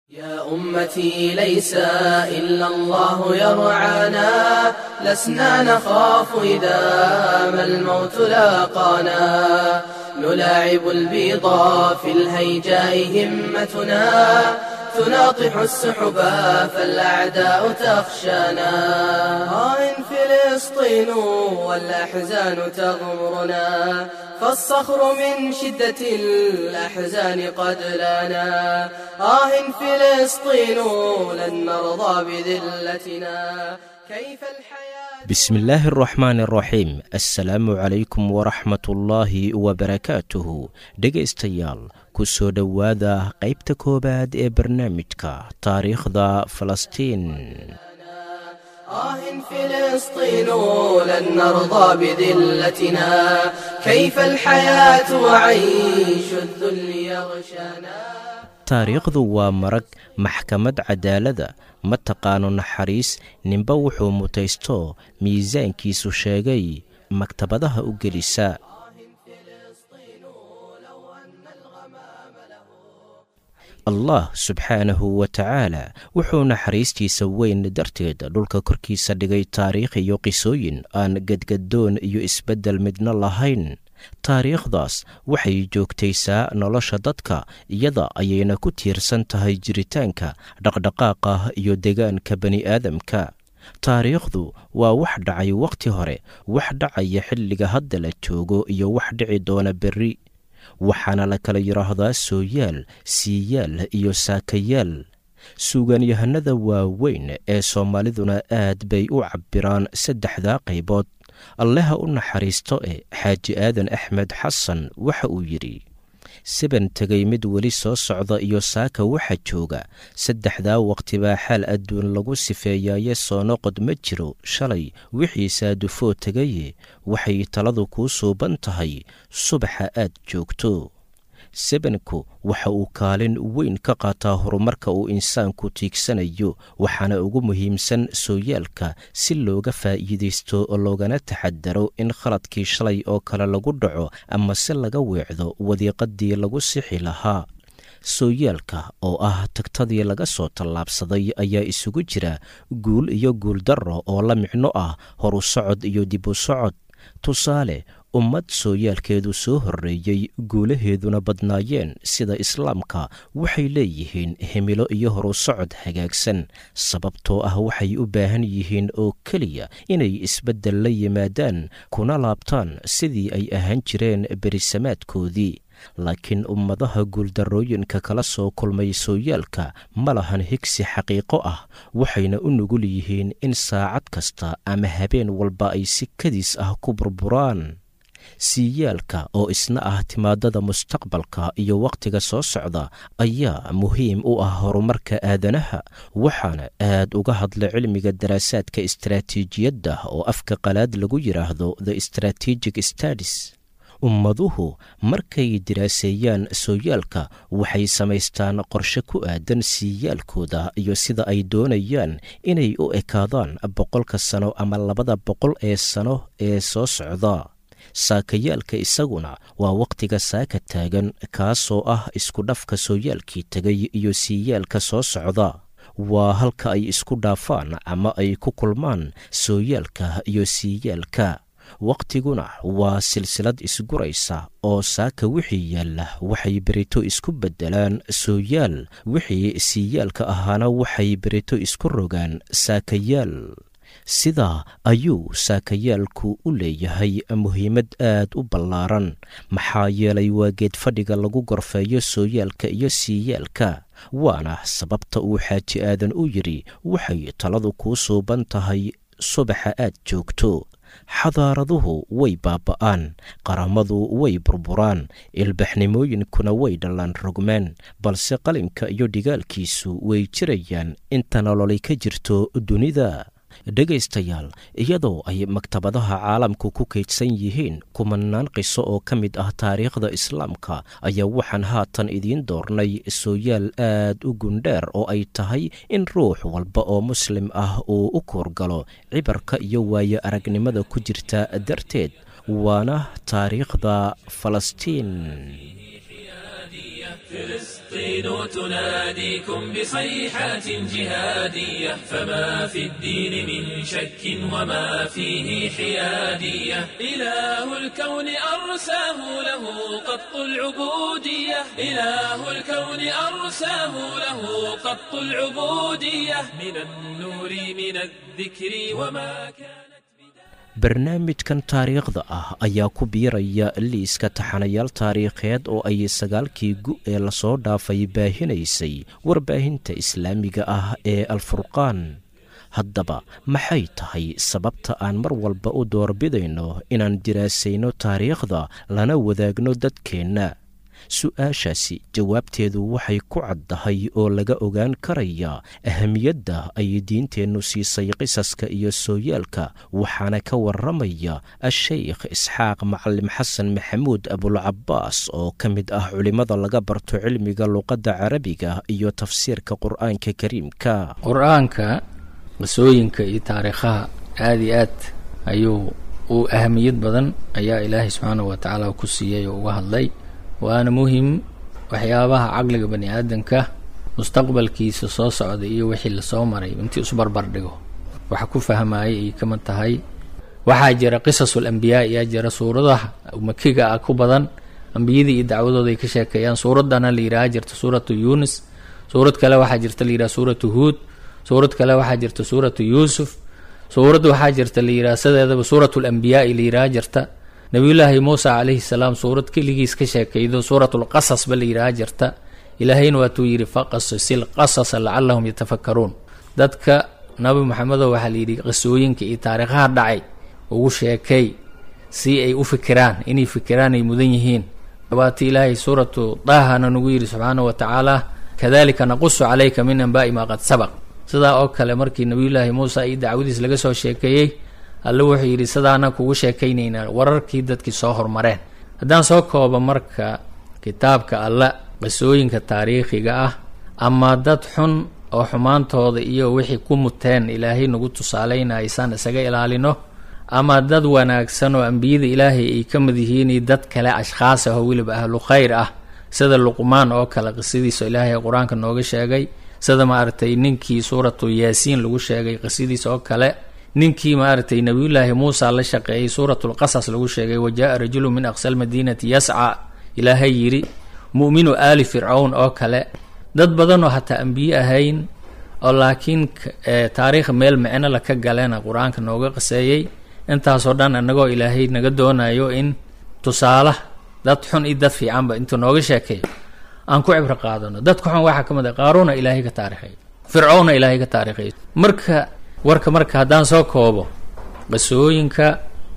يا أمتي ليس إلا الله يرعانا لسنا نخاف إذا ما الموت لاقانا نلاعب البيضا في الهيجاء همتنا تناطح السحبا فالأعداء تخشانا آه فلسطين والأحزان تغمرنا فالصخر من شدة الأحزان قد لنا آه فلسطين لن نرضى بذلتنا كيف الحياة bismi illaahi araxmaan araxiim assalaamu calaykum waraxmatullaahi wabarakaatuhu dhegaystayaal ku soo dhowaada qaybta koowaad ee barnaamijka taariikhda falastiin آه فلسطين لن نرضى بذلتنا كيف الحياة وعيش الذل يغشانا taariikhdu waa marag maxkamad cadaalada ma taqaano naxariis ninba wuxuu mutaysto miisaankiisu sheegay maktabadaha u gelisa allah subxaanahu wa tacaala wuxuu naxariistiisa weyn darteed dhulka korkiisa dhigay taariikh iyo qisooyin aan gadgadoon iyo isbeddel midna lahayn taariikhdaas waxay joogtaysaa nolosha dadka iyada ayayna ku tiirsan tahay jiritaanka dhaqdhaqaaqa iyo degaanka bani'aadamka taariikhdu waa wax dhacay wakhti hore wax dhacaya xilliga hadda la joogo iyo wax dhici doona berri waxaana la kala yidhaahdaa sooyaal siiyaal iyo saakayaal suugaanyahanada waaweyn ee soomaaliduna aad bay u cabbiraan saddexdaa qaybood alleha u naxariisto e xaaji aadan axmed xasan waxa uu yidhi siban tegay mid weli soo socda iyo saaka waxa jooga saddexdaa waqti baa xaal adduun lagu sifeeyaaye soo noqod ma jiro shalay wixiisaa dufoo tegaye waxay taladu kuu suuban tahay subaxa aad joogto sebanku waxa uu kaalin weyn ka qaataa horumarka uu insaanku tiigsanayo waxaana ugu muhiimsan sooyaalka si looga faa'iidaysto oo loogana taxadaro in khaladkii shalay oo kale lagu dhaco ama si laga weecdo wadiiqadii lagu sixi lahaa sooyaalka oo ah tagtadii laga soo tallaabsaday ayaa isugu jira guul iyo guuldarro oo la micno ah horu socod iyo dib u socod tusaale ummad sooyaalkeedu soo horreeyey guulaheeduna badnaayeen sida islaamka waxay leeyihiin himilo iyo horu socod hagaagsan sababtoo ah waxay u baahan yihiin oo keliya inay isbeddel la yimaadaan kuna laabtaan sidii ay ahaan jireen berisamaadkoodii laakiin ummadaha guuldarrooyinka kala soo kulmay sooyaalka ma lahan higsi xaqiiqo ah waxayna u nugul yihiin in saacad kasta ama habeen walba ay si kadiis ah ku burburaan siiyaalka oo isna ah timaadada mustaqbalka iyo wakhtiga soo socda ayaa muhiim u ah horumarka aadanaha waxaana aad uga hadla cilmiga daraasaadka istaraatiijiyadda oo afka qalaad lagu yidhaahdo the strategic stadis ummaduhu markay diraaseeyaan sooyaalka waxay samaystaan qorshe ku aadan siiyaalkooda iyo sida ay doonayaan inay u ekaadaan boqolka sano ama labada boqol ee sano ee soo socda saakayaalka isaguna waa wakhtiga saaka taagan kaasoo ah iskudhafka sooyaalkii tegay iyo siiyaalka soo socda waa halka ay isku dhaafaan ama ay ku kulmaan sooyaalka iyo siiyaalka wakhtiguna waa silsilad isguraysa oo saaka wixii yaalla waxay berito isku beddelaan sooyaal wixii siiyaalka ahaana waxay berito isku rogaan saakayaal sidaa ayuu saakayaalku u leeyahay muhiimad aad u ballaaran maxaa yeelay waa geed fadhiga lagu gorfeeyo sooyaalka iyo siiyaalka waana sababta uu xaaji aadan u yidhi waxay taladu kuu suuban tahay subaxa aad joogto xadaaraduhu way baaba'aan qaramadu way burburaan ilbaxnimooyinkuna way dhallaan rogmaan balse qalinka iyo dhigaalkiisu way jirayaan inta nololay ka jirto dunida dhegaystayaal iyadoo ay maktabadaha caalamku ku kaydsan yihiin kumanaan qiso oo ka mid ah taariikhda islaamka ayaa waxaan haatan idiin doornay sooyaal aad u gundheer oo ay tahay in ruux walba oo muslim ah uu u koorgalo cibarka iyo waayo aragnimada ku jirta darteed waana taariikhda falastiin فلسطين تناديكم بصيحات جهادية فما في الدين من شك وما فيه حيادية إله الكون أرساه له قط العبودية إله الكون أرساه له قط العبودية من النور من الذكر وما كان barnaamijkan taariikhda ah ayaa ku biiraya liiska taxanayaal taariikheed oo ay sagaalkii gu ee lasoo dhaafay baahinaysay warbaahinta islaamiga ah ee alfurqaan haddaba maxay tahay sababta aan mar walba u doorbidayno inaan diraasayno taariikhda lana wadaagno dadkeenna su-aashaasi jawaabteedu waxay ku caddahay oo laga ogaan karaya ahamiyadda ay diinteennu siisay qisaska iyo sooyaalka waxaana ka waramaya a-sheykh isxaaq macalim xasan maxamuud abulcabaas oo ka mid ah culimmada laga barto cilmiga luqadda carabiga iyo tafsiirka qur-aanka kariimka qur-aanka qisooyinka iyo taariikhaha aada iyo aad ayuu uu ahamiyad badan ayaa ilaahay subxaanahu wa tacaala ku siiyey oo uga hadlay waana muhim waxyaabaha caqliga bani aadamka mustaqbalkiisa soo socda iyo wixii lasoo maray intii isbarbar dhigo waxa ku fahmayay ay kamid tahay waxaa jira qisasul ambiyaa ayaa jira suuradaha makiga ah ku badan ambiyadii iyo dacwadooda ay ka sheekeeyaan suuradana la yidhaha jirta suuratu yunis suurad kale waxaa jirta la yidhaha suuratu huud suurad kale waxaa jirta suuratu yuusuf suurad waxaa jirta la yidhaha sideedaba suuratu lambiyaai la yidhaha jirta nabiyullaahi muusa calayhi salaam suurad keligiis ka sheekaydo suuratulqasasba la yidhaha jirta ilaahayna waatuu yidhi faqasisil qasasa lacalahum yatafakaruun dadka nabi maxamedo waxaa layidhi qisooyinka iyo taariikhaha dhacay ugu sheekay si ay u fikiraan inay fikiraan ay mudan yihiin waati ilaahay suuratu daahana nagu yidhi subxaana wa tacaala kadalika naqusu calayka min anbaa'i maa qad sabaq sidaa oo kale markii nabiyullaahi muusa iyo dacwadiis laga soo sheekeeyey alle wuxuu yidhi sidaana kugu sheekaynaynaa wararkii dadkii soo hormareen haddaan soo koobo marka kitaabka alle qisooyinka taariikhiga ah ama dad xun oo xumaantooda iyo wixii ku muteen ilaahay nagu tusaalaynaya isaan isaga ilaalino ama dad wanaagsan oo ambiyada ilaahay ay ka mid yihiin dad kale ashkhaas ah oo weliba ahlu khayr ah sida luqmaan oo kale qisadiisa ilaahay qur-aanka nooga sheegay sida maaragtay ninkii suuratu yaasiin lagu sheegay qisadiisa oo kale ninkii maaragtay nabiyullaahi muusa la shaqeeyey suuratulqasas lagu sheegay wa jaa rajulu min aqsa almadiinati yasca ilaahay yidhi mu'minu aali fircawn oo kale dad badanoo hataa ambiye ahayn oo laakiin taariikh meel micno la ka galena qur-aanka nooga qaseeyey intaasoo dhan annagoo ilaahay naga doonayo in tusaala dad xun iyo dad fiicanba intuu nooga sheekeeyo aan ku cibro qaadano dadka xun waxaa ka mid a qaaruuna ilaahay ka taariikhay fircowna ilaahay ka taariikhay marka warka marka haddaan soo koobo qisooyinka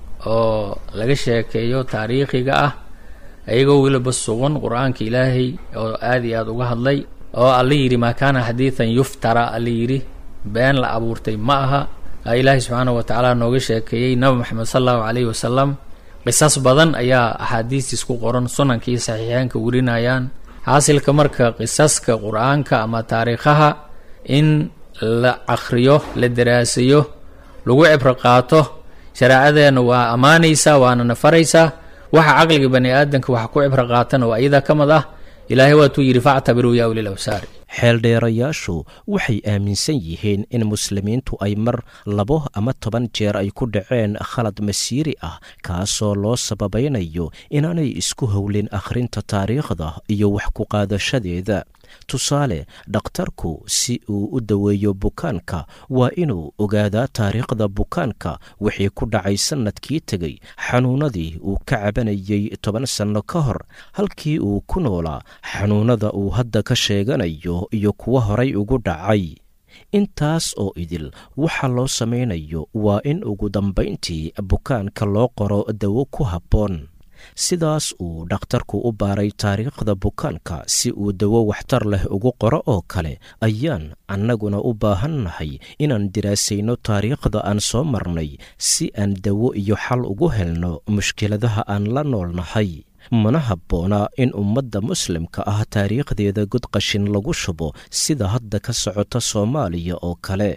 oo laga sheekeeyo taariikhiga ah iyagoo weliba sugan qur-aanka ilaahay oo aada iyo aada uga hadlay oo alla yidhi maa kaana xadiidan yuftara alla yidhi been la abuurtay ma aha ilaahay subxaanahu wa tacaala nooga sheekeeyey nabi moxamed sala allahu calayhi wasalam qisas badan ayaa axaadiistiis ku qoran sunankii saxiixeenka warinayaan xaasilka marka qisaska qur-aanka ama taariikhaha in la akriyo la daraasayo lagu cibro qaato shareecadeenna waa ammaanaysaa waana nafaraysaa waxa caqliga bani aadamka waxa ku cibro qaatana waa iyadaa ka mid ah ilaahay waatuu yidhi factabiruu yaa ulil awsaari xeeldheerayaashu waxay aaminsan yihiin in muslimiintu ay mar labo ama toban jeer ay ku dhaceen khalad masiiri ah kaasoo loo sababaynayo inaanay isku howlin akhrinta taariikhda iyo wax ku qaadashadeeda tusaale dhakhtarku si uu u daweeyo bukaanka waa inuu ogaadaa taariikhda bukaanka wixii ku dhacay sannadkii tegey xanuunadii uu ka cabanayay toban sanno ka hor halkii uu ku noolaa xanuunada uu hadda ka sheeganayo iyo kuwa horay ugu dhacay intaas oo idil waxa loo samaynayo waa in ugu dambayntii bukaanka loo qoro dawo ku habboon sidaas uu dhakhtarku u baaray taariikhda bukaanka si uu dawo waxtar leh ugu qoro oo kale ayaan annaguna u baahannahay inaan diraasayno taariikhda aan soo marnay si aan dawo iyo xal ugu helno mushkiladaha aan la noolnahay mana habboona in ummadda muslimka ah taariikhdeeda godqashin lagu shubo sida hadda ka socota soomaaliya oo kale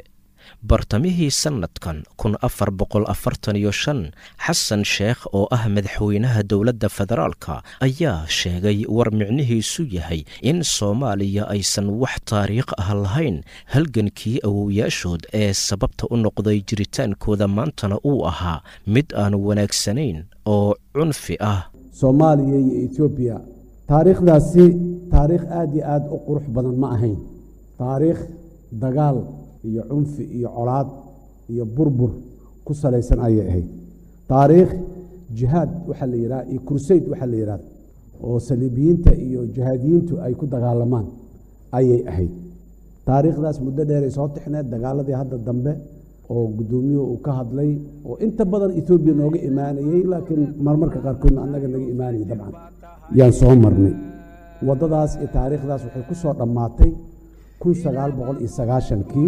bartamihii sannadkan kun afar boqol afartan iyo shan xasan sheekh oo ah madaxweynaha dowladda federaalka ayaa sheegay war micnihiisu yahay in soomaaliya aysan wax taariikh ah lahayn halgankii awowyaashood ee sababta u noqday jiritaankooda maantana uu ahaa mid aan wanaagsanayn oo cunfi ah soomaaliya iyo etoobiya taariikhdaasi taariikh aad iyo aad u qurux badan ma ahayn taariikh dagaal iyo cunfi iyo colaad iyo burbur ku salaysan ayay ahayd taariikh jihaad waxaa la yidhaha iyo kursayd waxaa la yidhahda oo saliibiyiinta iyo jihaadiyiintu ay ku dagaalamaan ayay ahayd taariikhdaas muddo dheeray soo tixneed dagaaladii hadda dambe oo guddoomiyuhu uu ka hadlay oo inta badan etoobiya nooga imaanayey laakiin marmarka qaarkoodna annaga naga imaanayay dabcan yaan soo marnay waddadaas iyo taariikhdaas waxay ku soo dhammaatay kun sagaal boqol iyo sagaashankii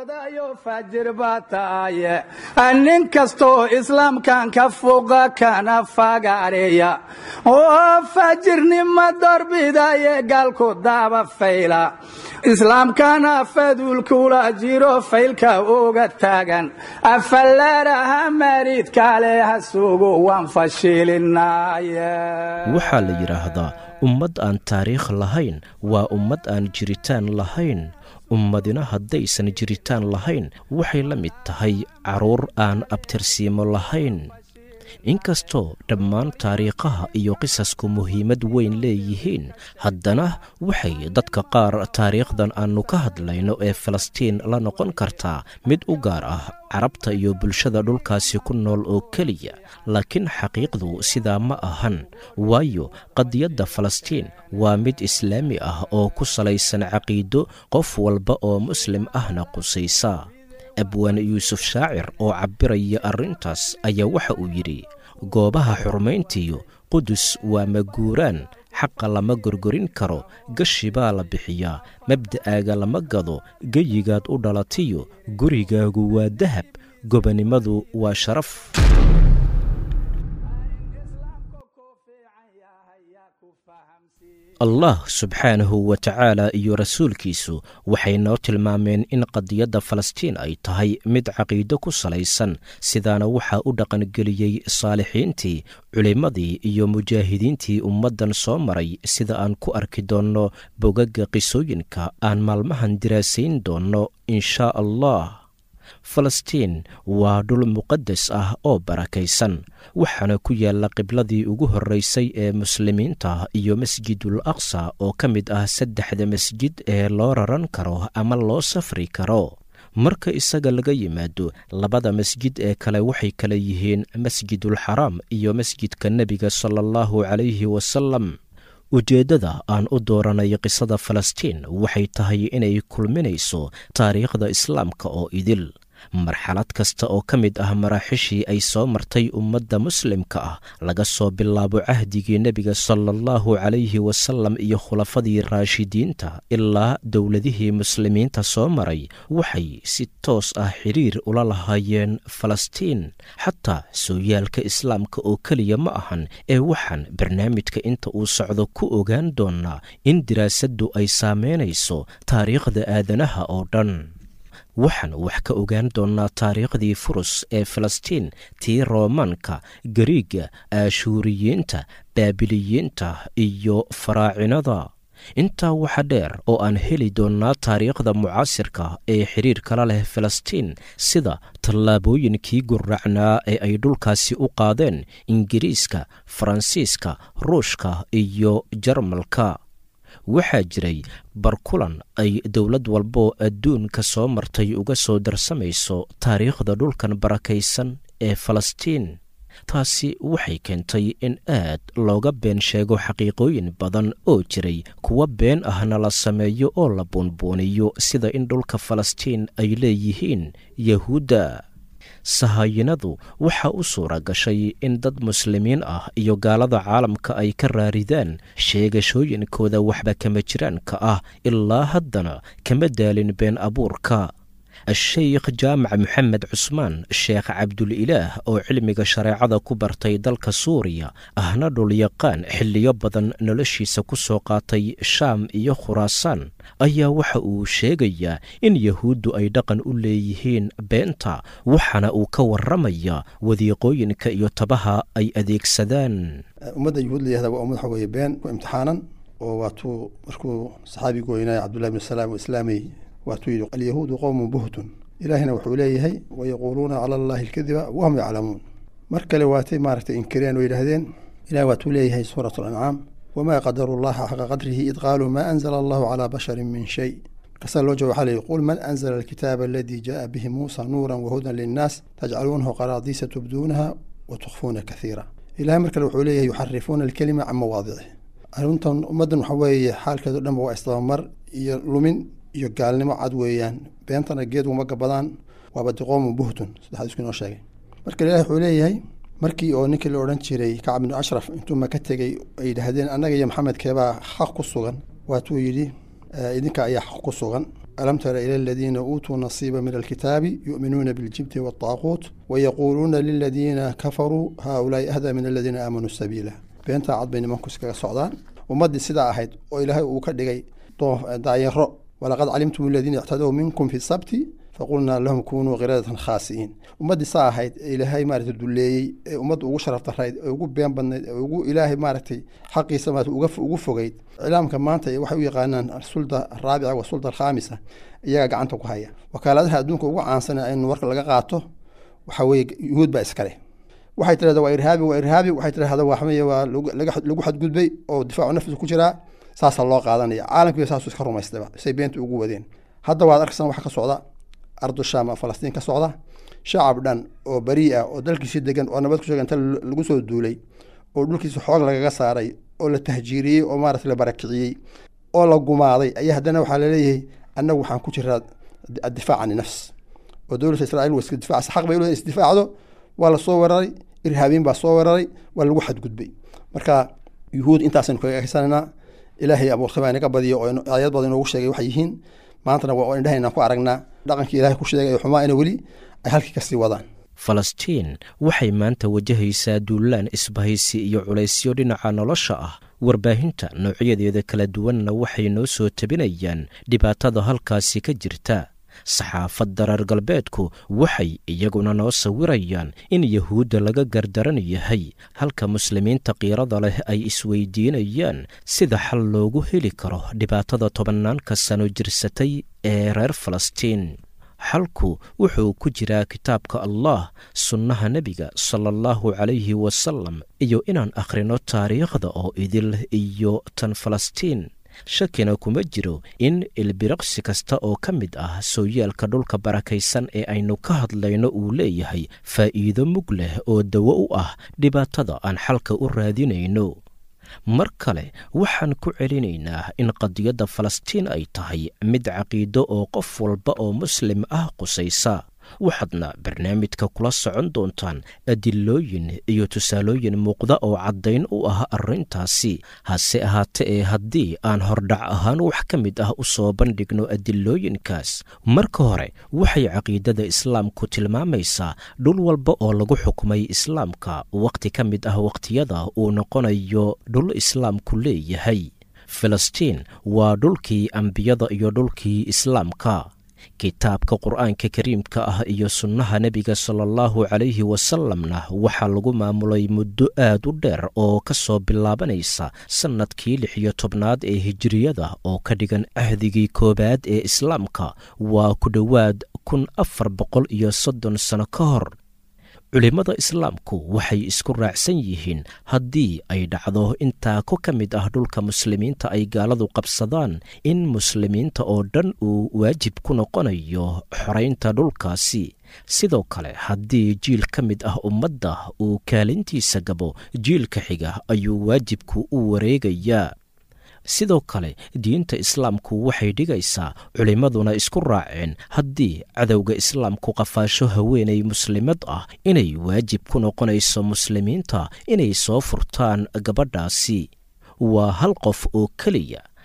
fajir baa taaye nin kastoo islaamkan ka foga kana fagaareeya oo fajirnima dorbidaye gaalku daaba fayla islaamkana faduulkula jiro faylka uga taagan afalaaraha maridkale ha sugu waan fashilinaye waxaa la yidhaahdaa ummad aan taariikh lahayn waa ummad aan jiritaan lahayn ummadina haddaysan jiritaan lahayn waxay la mid tahay carruur aan abtirsiimo lahayn inkastoo dhammaan taariikhaha iyo qisasku muhiimad weyn leeyihiin haddana waxay dadka qaar taariikhdan aannu ka hadlayno ee falastiin la noqon kartaa mid u gaar ah carabta iyo bulshada dhulkaasi ku nool oo keliya laakiin xaqiiqdu sidaa ma ahan waayo qadiyadda falastiin waa mid islaami ah oo ku salaysan caqiido qof walba oo muslim ahna qusaysa abwaan yuusuf shaacir oo cabbiraya arrintaas ayaa waxa uu yidhi goobaha xurmayntiyo qudus waa maguuraan xaqa lama gorgorin karo gashi baa la bixiyaa mabda'aaga lama gado geyigaad u dhalatiyo gurigaagu waa dahab gobanimadu waa sharaf allah subxaanahu wa tacaala iyo rasuulkiisu waxay noo tilmaameen in qadiyadda falastiin ay tahay mid caqiido ku salaysan sidaana waxaa u dhaqangeliyey saalixiintii culimmadii iyo mujaahidiintii ummaddan soo maray sida aan ku arki doonno bogagga qisooyinka aan maalmahan diraasayn doonno inshaa allah falastiin waa dhul muqadas ah oo barakaysan waxaana ku yaalla qibladii ugu horraysay ee muslimiinta iyo masjidul aqsa oo ka mid ah saddexda masjid ee loo raran karo ama loo safri karo marka isaga laga yimaado labada masjid ee kale waxay kala yihiin masjidul xaraam iyo masjidka nebiga sala allahu calayhi wasalam ujeeddada aan u dooranay qisada falastiin waxay tahay inay kulminayso taariikhda islaamka oo idil marxalad kasta oo ka mid ah maraaxishii ay soo martay ummadda muslimka ah laga soo bilaabo cahdigii nebiga sala allahu calayhi wasalam iyo khulafadii raashidiinta ilaa dowladihii muslimiinta soo maray waxay si toos ah xidhiir ula lahaayeen falastiin xataa sooyaalka islaamka oo keliya ma ahan ee waxaan barnaamijka inta uu socdo ku ogaan doonnaa in diraasaddu ay saameynayso taariikhda aadanaha oo dhan waxaan wax ka ogaan doonnaa taariikhdii furus ee falastiin tii roomaanka gariiga aashuuriyiinta baabiliyiinta iyo faraacinada intaa waxa dheer oo aan heli doonnaa taariikhda mucaasirka ee xidhiir kala leh falastiin sida tallaabooyinkii gurracnaa ee ay dhulkaasi u qaadeen ingiriiska faransiiska ruushka iyo jarmalka waxaa jiray barkulan ay dowlad walboo adduunka soo martay uga soo darsamayso taariikhda dhulkan barakaysan ee falastiin taasi waxay keentay in aad looga been sheego xaqiiqooyin badan oo jiray kuwa been ahna la sameeyo oo la buunbuuniyo sida in dhulka falastiin ay leeyihiin yahuudda sahayinadu waxa u suura gashay in dad muslimiin ah iyo gaalada caalamka ay ka raaridaan sheegashooyinkooda waxba kama jiraanka ah ilaa haddana kama daalin been abuurka sheikh jaamac moxamed cusmaan sheekh cabdulilaah oo cilmiga shareecada ku bartay dalka suuriya ahna dhulyaqaan xilliyo badan noloshiisa ku soo qaatay shaam iyo khuraasaan ayaa waxa uu sheegayaa in yahuuddu ay dhaqan u leeyihiin beenta waxaana uu ka warramaya wadiiqooyinka iyo tabaha ay adeegsadaan ummadda yuhuud layahda waa ummad waxa weeye been ku imtixaanan oo waatuu markuu saxaabigu weynaaye cabdullahi bn salaam oo islaamay waatuu yidhi alyahuudu qowmun buhtun ilaahina wuxuu leeyahay wayaquuluuna cala allahi alkadiba wahum yaclamuun mar kale waatay maaragtay inkireen oo yidhaahdeen ilahi waatuu leeyahay suurat alancaam wamaa qadaru llaha xaqa qadrihi id qaaluu maa anzala allahu calaa basharin min shay markaasaa loo jawab waxaa leeyihi qul man anzala alkitaaba aladii jaaa bihi muusa nuuran wahudan linnaas tajcaluunahu qaraadiisa tubduunaha wa tukhfuuna kathiira ilahay mar kale wuxuu leeyahay yuxarifuuna alkelima can mawaadicih arrintan ummaddan waxa weeye xaalkeedo dhanba waa isdabamar iyo lumin iyo gaalnimo cad weeyaan beentana geed uma gabadaan waaba diqoomu buhtun saddex isku inoo sheegay marka ilahi wuxuu leeyahay markii oo ninkii la odhan jiray kacab binu ashraf intuu maka tegey ay yidhaahdeen annaga iyo maxamed keebaa xaq ku sugan waatuu yidhi idinka ayaa xaq ku sugan alam tara ila aladiina uutuu nasiiba min alkitaabi yu'minuuna biljibti waataaquut wayaquuluuna liladiina kafaruu haaulaai ahdaa min aladiina aamanuu sabiila beentaa cad bay nimanku iskaga socdaan ummaddii sidaa ahayd oo ilaahay uu ka dhigay daayaro walaqad calimtum aladiina ictadow minkum fi sabti faqulnaa lahum kunuu kiradatan khaasi'iin ummaddii saa ahayd ee ilaahay maaragtay duleeyey ee ummadda ugu sharaf darayd ee ugu been badnayd ee ugu ilaahay maaragtay xaqiisa maarata ugu fogeyd iclaamka maanta waxay u yaqaanaan sulda araabica wa sulda alkhaamisa iyagaa gacanta ku haya wakaaladaha adduunka ugu caansan in warka laga qaato waxa weeye yuhuud baa iskale waxay tirahdaa waa irhaabi waa irhaabi waxay tirahdaa waxmeye waa lagu xadgudbay oo difaacu nafsi ku jiraa saasaa loo qaadanaya caalamkiiba saasuu iska rumaystayba say beenta ugu wadeen hadda waad arkaysan waxa ka socda ardu sham falastiin ka socda shacab dhan oo barii ah oo dalkiisi degan oo nabad kusheega inta lagu soo duulay oo dhulkiisa xoog lagaga saaray oo la tahjiiriyey oo maarata la barakiciyey oo la gumaaday ayaa haddana waxaa laleeyahay annagu waxaan ku jiraa addifaac cani nafs oo dowladda israiil waa iska difacsa xaq bay u isdifaacdo waa la soo weeraray irhaabiin baa soo weeraray waa lagu xadgudbay marka yuhuud intaasaynu kaga haysananaa ilaahay abuurtay baa inaga badiyo oo aayad badan inoogu sheegay waxay yihiin maantana waa indhahaynaan ku aragnaa dhaqankii ilahay ku sheegay ee xumaa ina weli ay halkii kasii wadaan falastiin waxay maanta wajahaysaa duulaan isbahaysi iyo culaysyo dhinaca nolosha ah warbaahinta noocyadeeda kala duwanna waxay noo soo tabinayaan dhibaatada halkaasi ka jirta saxaafadda reer galbeedku waxay iyaguna noo sawirayaan in yahuudda laga gardaran yahay halka muslimiinta kiirada leh ay isweydiinayaan sida xal loogu heli karo dhibaatada tobannaanka sano jirsatay ee reer falastiin xalku wuxuu ku jiraa kitaabka allah sunnaha nebiga sala allahu calayhi wasalam iyo inaan akhrino taariikhda oo idil iyo tan falastiin shakina kuma jiro in ilbiriqsi kasta oo ka mid ah sooyaalka dhulka barakaysan ee aynu ka hadlayno uu leeyahay faa'iido mug leh oo dawo u ah dhibaatada aan xalka u raadinayno mar kale waxaan ku celinaynaa in qadiyadda falastiin ay tahay mid caqiido oo qof walba oo muslim ah qusaysa waxaadna barnaamijka kula socon doontaan adilooyin iyo tusaalooyin muuqda oo caddayn u ah arrintaasi hase ahaate ee haddii aan hordhac ahaan wax ka mid ah u soo bandhigno adilooyinkaas marka hore waxay caqiidada islaamku tilmaamaysaa dhul walba oo lagu xukumay islaamka wakhti ka mid ah wakhtiyada uu noqonayo dhul islaamku leeyahay filistiin waa dhulkii ambiyada iyo dhulkii islaamka kitaabka qur-aanka kariimka ah iyo sunnaha nebiga sala allahu calayhi wasalamna waxaa lagu maamulay muddo aad u dheer oo ka soo bilaabanaysa sannadkii lix iyo tobnaad ee hijiriyada oo ka dhigan cahdigii koowaad ee islaamka waa ku dhowaad kun afar boqol iyo soddon sano ka hor culimmada islaamku waxay isku raacsan yihiin haddii ay dhacdo intaa ko ka mid ah dhulka muslimiinta ay gaaladu qabsadaan in muslimiinta oo dhan uu waajib ku noqonayo xoraynta dhulkaasi sidoo kale haddii jiil ka mid ah ummadda uu kaalintiisa gabo jiilka xiga ayuu waajibku u wareegayaa sidoo kale diinta islaamku waxay dhigaysaa culimmaduna isku raaceen haddii cadowga islaamku qafaasho haweenay muslimad ah inay waajib ku noqonayso muslimiinta inay soo furtaan gabadhaasi waa hal qof oo keliya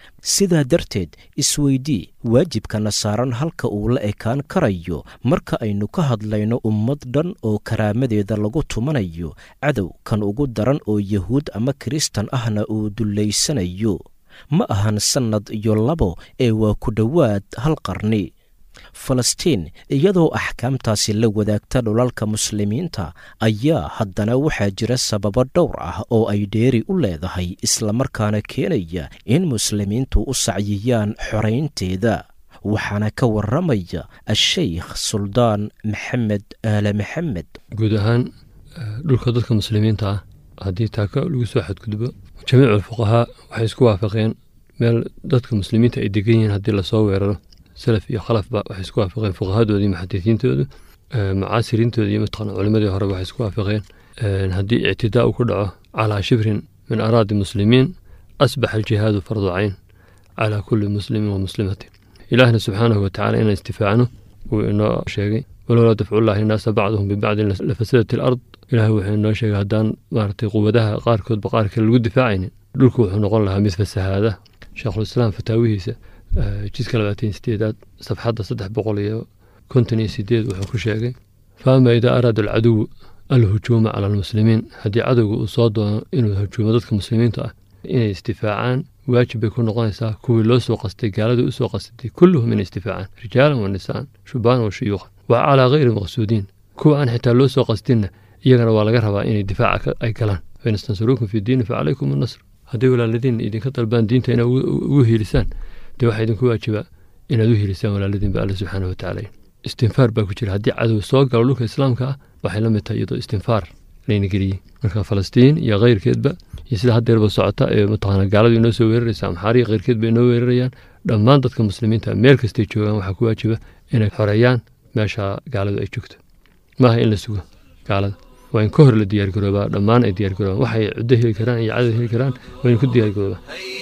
sidaa darteed isweydii waajibkana saaran halka uu la ekaan karayo marka aynu ka hadlayno ummad dhan oo karaamadeeda lagu tumanayo cadow kan ugu daran oo yahuud ama kiristan ahna uu dullaysanayo ma ahan sannad iyo labo ee waa ku dhowaad hal qarni falastiin iyadoo axkaamtaasi la wadaagta dhulalka muslimiinta ayaa haddana waxaa jira sababo dhowr ah oo ay dheeri u leedahay islamarkaana keenaya in muslimiintu u sacyiyaan xoraynteeda waxaana ka warramaya a-sheykh suldaan maxamed aale maxamed guud ahaan dhulka dadka muslimiinta ah haddii taaka lagu soo xadgudbo jamiicu alfuqahaa waxay isku waafaqeen meel dadka muslimiinta ay degan yihiin haddii lasoo weeraro salaf iyo khalafba waxay isku waafaqeen fuqahadoodii muxadisiintoodu mucaasiriintooda iyo mataqana culimadii hore waxay isku waafaqeen haddii ictidaa uu ku dhaco calaa shibrin min araadi muslimiin asbaxa aljihaadu fardu cayn calaa kulli muslimin wa muslimatin ilaahna subxaanahu watacaala inaan istifaacno wuu inoo sheegay walowlaa dafcullahi innaasa bacduhum bibacdin lafasadat alard ilaah wuxuu inoo sheegay haddaan maaragtay quwadaha qaarkoodba qaar kale lagu difaacaynin dhulku wuxuu noqon lahaa mid fasahaada sheekhulislaam fataawihiisa jidka labaatan sideedaad safxadda saddex boqol iyo konton iyo sideed wuxuu ku sheegay faama idaa araada alcaduwu alhujuuma cala almuslimiin haddii cadowga uu soo doono inuu hujuumo dadka muslimiinta ah inay istifaacaan waajib bay ku noqonaysaa kuwii loo soo qastay gaaladii usoo qasatay kulluhum inay istifaacaan rijaalan wa nisaan shubaanan wa shuyuuqan wa calaa hayri maqsuudiin kuwa aan xitaa loo soo qastinna iyagana waa laga rabaa inay difaaca ay galaan fain istansaruukum fi diini fa calaykum annasr hadday walaaladiin idinka dalbaan diinta inaad ugu hiilisaan dee waxaa idinku waajibaa inaad u hiilisaan walaaladiinba alle subxaana watacaala istinfaar baa ku jira haddii cadow soo galo dhulka islaamka ah waxay la mid tahay iyadoo istinfaar layna geliyey marka falastiin iyo keyrkeedba iyo sida haddeerba socota ee mataqaana gaaladu inoo soo weeraraysa amxaariya keyrkeed ba inoo weerarayaan dhammaan dadka muslimiinta meel kastay joogaan waxaa ku waajiba inay xoreeyaan meesha gaaladu ay joogto maaha in la sugo gaalada waa in ka hor la diyaargaroobaa dhammaan ay diyaargaroobaan waxay cuddo heli karaan iyo cadad heli karaan waa in ku diyaargaroobaa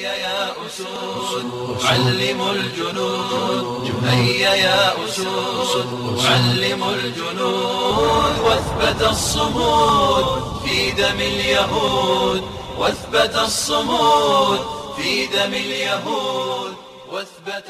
علموا الجنود هيا يا أسود علموا الجنود واثبت الصمود في دم اليهود واثبت الصمود في دم اليهود واثبت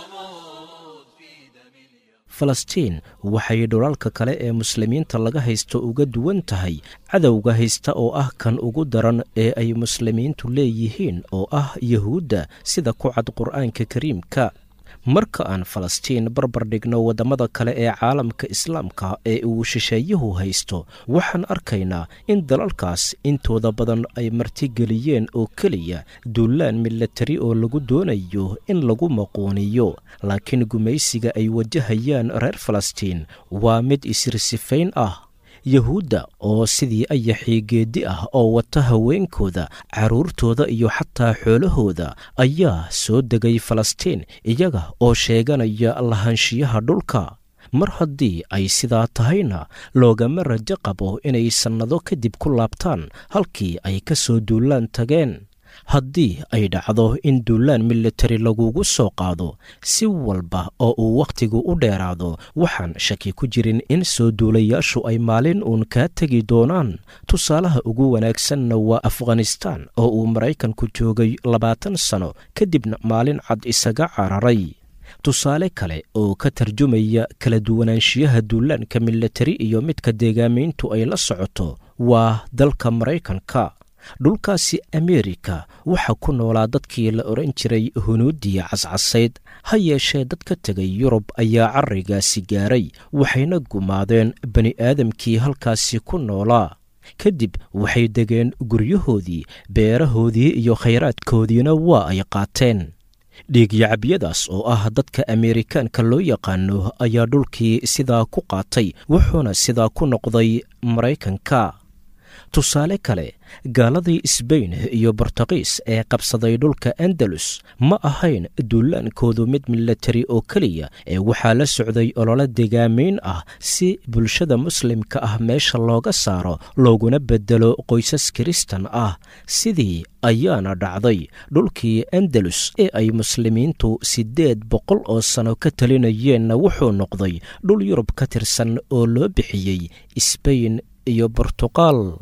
الصمود في دم اليهود falastiin waxay dhulalka kale ee muslimiinta laga haysto uga duwan tahay cadowga haysta oo ah kan ugu daran ee ay muslimiintu leeyihiin oo ah yahuudda sida ku cad qur'aanka kariimka marka aan falastiin barbar dhigno waddamada kale ee caalamka islaamka ee uu shisheeyuhu haysto waxaan arkaynaa in dalalkaas intooda badan ay martigeliyeen oo keliya duulaan milatari oo lagu doonayo in lagu maquuniyo laakiin gumaysiga ay wajahayaan reer falastiin waa mid isirsifayn ah yahuudda oo sidii ayaxii geeddi ah oo wata haweenkooda carruurtooda iyo xataa xoolahooda ayaa soo degay falastiin iyaga oo sheeganaya lahaanshiyaha dhulka mar haddii ay sidaa tahayna loogama rajo qabo inay sannado kadib ku laabtaan halkii ay ka soo duulaan tageen haddii ay dhacdo in duulaan militari lagugu soo qaado si walba oo uu wakhtigu u dheeraado waxaan shaki ku jirin in soo duulayaashu ay maalin uun kaa tegi doonaan tusaalaha ugu wanaagsanna waa afghanistaan oo uu maraykanku joogay labaatan sano kadibna maalin cad isaga cararay tusaale kale oo ka tarjumaya kala duwanaanshiyaha duulaanka militari iyo midka deegaamayntu ay la socoto waa dalka maraykanka dhulkaasi ameerika waxaa ku noolaa dadkii la odhan jiray hunuudiya cascasayd ha yeeshee dad ka tegay yurub ayaa carrigaasi gaaray waxayna gumaadeen bani aadamkii halkaasi ku noolaa kadib waxay degeen guryahoodii beerahoodii iyo khayraadkoodiina waa ay qaateen dhiigyacabyadaas oo ah dadka ameerikaanka loo yaqaano ayaa dhulkii sidaa ku qaatay wuxuuna sidaa ku noqday maraykanka tusaale kale gaaladii sbain iyo bortuqiis ee qabsaday dhulka andalus ma ahayn duulaankoodu mid milatari oo keliya ee waxaa la socday ololo degaamayn ah si bulshada muslimka ah meesha looga saaro looguna bedelo qoysas kiristan ah sidii ayaana dhacday dhulkii andalus ee ay muslimiintu siddeed boqol oo sano ka talinayeenna wuxuu noqday dhul yurub ka tirsan oo loo bixiyey sbain iyo bortuqal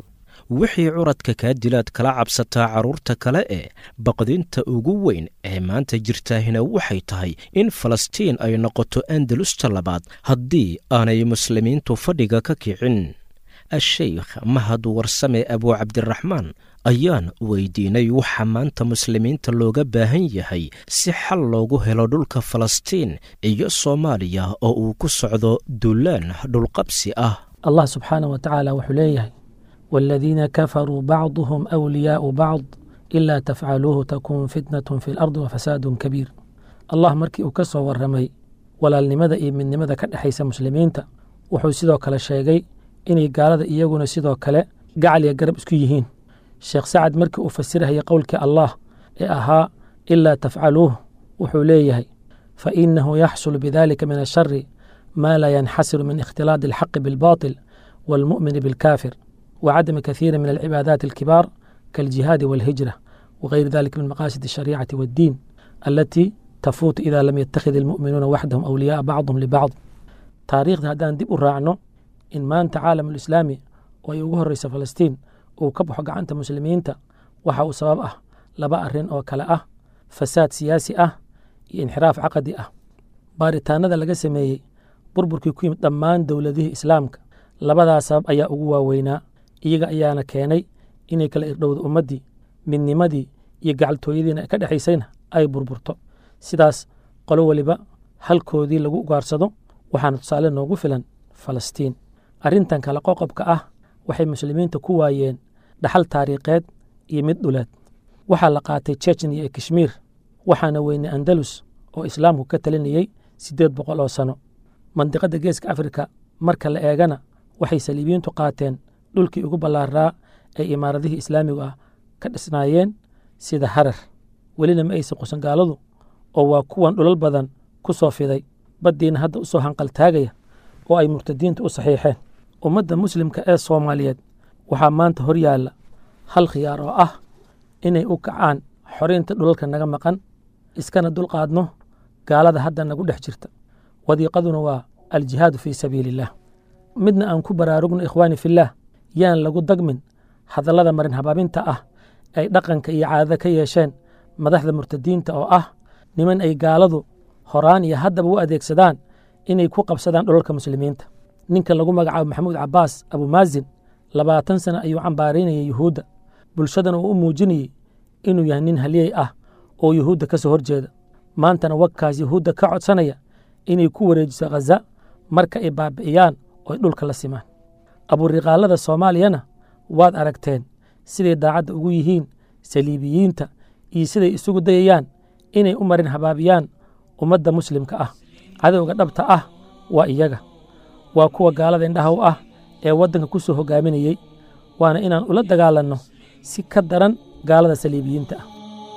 wixii curadka kaa dilaad kala cabsataa carruurta kale ee baqdinta ugu weyn ee maanta jirtaahina waxay tahay in falastiin ay noqoto andalusta labaad haddii aanay muslimiintu fadhiga ka kicin a-sheykh mahad warsame abuu cabdiraxmaan ayaan weydiinay waxa maanta muslimiinta looga baahan yahay si xal loogu helo dhulka falastiin iyo soomaaliya oo uu ku socdo duulaan dhulqabsi ah allah subxaanah wa tacaala wuxuu leeyahay waaladiina kafaruu bacduhum awliyaau bacd ilaa tafcaluuhu takun fitnatun fi lardi wafasaadun kabiir allah markii uu ka soo warramay walaalnimada iyo midnimada ka dhexaysa muslimiinta wuxuu sidoo kale sheegay inay gaalada iyaguna sidoo kale gacal iyo garab isku yihiin sheekh sacad markii uu fasirahayay qowlkii allah ee ahaa ilaa tafcaluuh wuxuu leeyahay fa inahu yaxsulu bidalika min ashari ma laa yanxasiru min ikhtilaadi alxaqi bilbaطil waalmu'mini bilkaafir wacadami kathiiri min alcibaadaati alkibaar kaaljihaadi waalhijra wagayri dalika min maqaasid alshariicati waaddiin alatii tafuutu ida lam yattakhid almu'minuuna waxdahum awliyaaa bacduhum libacd taariikhda haddaan dib u raacno in maanta caalamulislaami oo ay ugu horreysa falastiin uu ka baxo gacanta muslimiinta waxa uu sabab ah laba arrin oo kale ah fasaad siyaasi ah iyo inxiraaf caqadi ah baaritaanada laga sameeyey burburkii ku yimid dhammaan dowladihii islaamka labadaas sabab ayaa ugu waaweynaa iyaga ayaana keenay inay kala irdhowda ummaddii midnimadii iyo gacaltooyadiina ka dhexaysayna ay burburto sidaas qolo weliba halkoodii lagu ugaarsado waxaana tusaale noogu filan falastiin arrintan kale qoqobka ah waxay muslimiinta ku waayeen dhaxal taariikheed iyo mid dhuleed waxaa la qaatay jejniya iyo kashmiir waxaana weynay andalus oo islaamku ka talinayey siddeed boqol oo sano mandiqadda geeska afrika marka la eegana waxay saliibiyiintu qaateen dhulkii ugu ballaaraa ee imaaradihii islaamigu ah ka dhisnaayeen sida harar welina ma aysan qusan gaaladu oo waa kuwan dhulal badan ku soo fiday baddiina hadda u soo hanqaltaagaya oo ay murtadiinta u saxiixeen ummadda muslimka ee soomaaliyeed waxaa maanta hor yaalla hal khiyaar oo ah inay u kacaan xoraynta dhulalka naga maqan iskana dulqaadno gaalada hadda nagu dhex jirta wadiiqaduna waa aljihaadu fii sabiili illaah midna aan ku baraarugno ikhwaani fillaah yaan lagu dagmin hadallada marin habaabinta ah ay dhaqanka iyo caadada ka yeesheen madaxda murtadiinta oo ah niman ay gaaladu horaan iyo haddaba u adeegsadaan inay ku qabsadaan dhulalka muslimiinta ninka lagu magacaabo maxamuud cabaas abumaazin labaatan sano ayuu cambaaraynayay yuhuudda bulshadana uu u muujinayey inuu yahay nin haliyey ah oo yuhuudda ka soo horjeeda maantana wagkaas yuhuudda ka codsanaya inay ku wareejiso khaza marka ay baabi'iyaan oo ay dhulka la simaan aburiqaalada soomaaliyana waad aragteen siday daacadda ugu yihiin saliibiyiinta iyo siday isugu dayayaan inay u marin habaabiyaan ummadda muslimka ah cadowga dhabta ah waa iyaga waa kuwa gaalada indhaha u ah ee waddanka ku soo hogaaminayey waana inaan ula dagaalanno si ka daran gaalada saliibiyiinta ah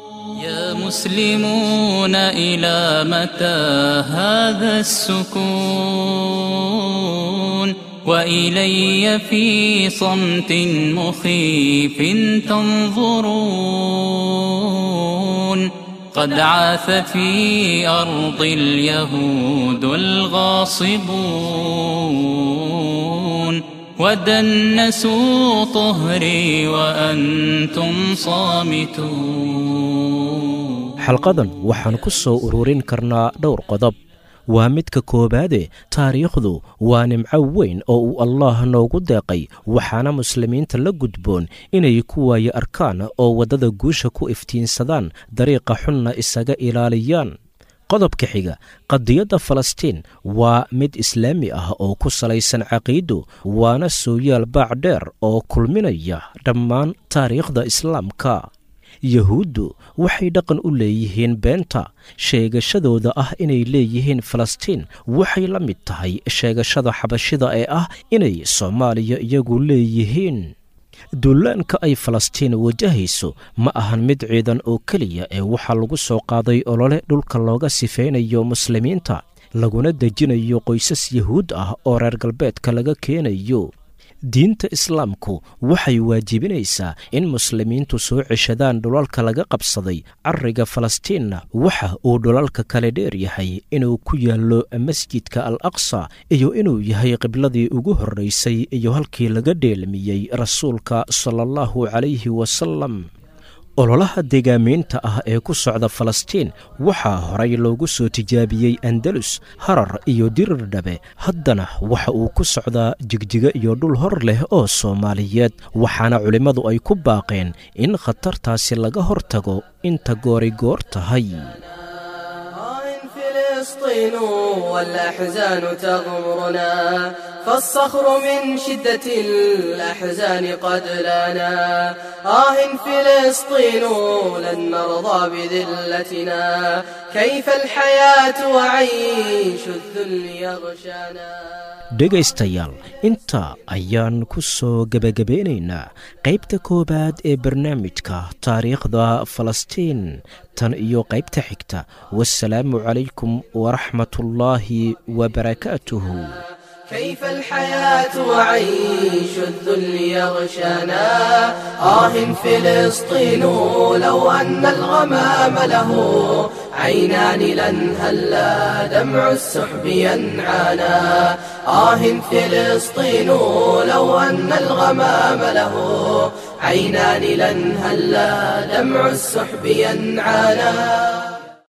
يا مسلمون إلى متى هذا السكون وإلي في صمت مخيف تنظرون قد عاث في أرض اليهود الغاصبون ودنسوا طهري وأنتم صامتون xalqadan waxaan ku soo ururin karnaa dhowr qodob waa midka koowaade taariikhdu waa nimco weyn oo uu allaah noogu deeqay waxaana muslimiinta la gudboon inay ku waayo arkaan oo waddada guusha ku iftiinsadaan dariiqa xunna isaga ilaaliyaan qodobka xiga qadiyadda falastiin waa mid islaami ah oo ku salaysan caqiido waana sooyaal baac dheer oo kulminaya dhammaan taariikhda islaamka yuhuuddu waxay dhaqan u leeyihiin beenta sheegashadooda ah inay leeyihiin falastiin waxay la mid tahay sheegashada xabashida ee ah inay soomaaliya iyagu leeyihiin duulaanka ay falastiin wajahayso ma ahan mid ciidan oo keliya ee waxaa lagu soo qaaday olole dhulka looga sifaynayo muslimiinta laguna dejinayo qoysas yuhuud ah oo reer galbeedka laga keenayo diinta islaamku waxay waajibinaysaa in muslimiintu soo ceshadaan dhulalka laga qabsaday cariga falastiinna waxa uu dhulalka kale dheer yahay inuu ku yaallo masjidka al aqsa iyo inuu yahay qibladii ugu horraysay iyo halkii laga dheelmiyey rasuulka sala allahu calayhi wasalam ololaha deegaamiinta ah ee ku socda falastiin waxaa horay loogu soo tijaabiyey andalus harar iyo dirir dhabe haddana waxa uu ku socdaa jigjigo iyo dhul hor leh oo soomaaliyeed waxaana culimmadu ay ku baaqeen in khatartaasi laga hortago inta goori goor tahay فلسطين والأحزان تغمرنا فالصخر من شدة الأحزان قد لنا آه فلسطين لن نرضى بذلتنا كيف الحياة وعيش الذل يغشانا dhegaystayaal intaa ayaan ku soo gebagabeynaynaa qaybta koowaad ee barnaamijka taariikhda falastiin tan iyo qaybta xigta wasalaamu calaykum waraxmatullaahi wabarakaatuhu كيف الحياة وعيش الذل يغشانا آه فلسطين لو أن الغمام له عينان لن هلا دمع السحب ينعانا آه فلسطين لو أن الغمام له عينان لن هلا دمع السحب ينعانا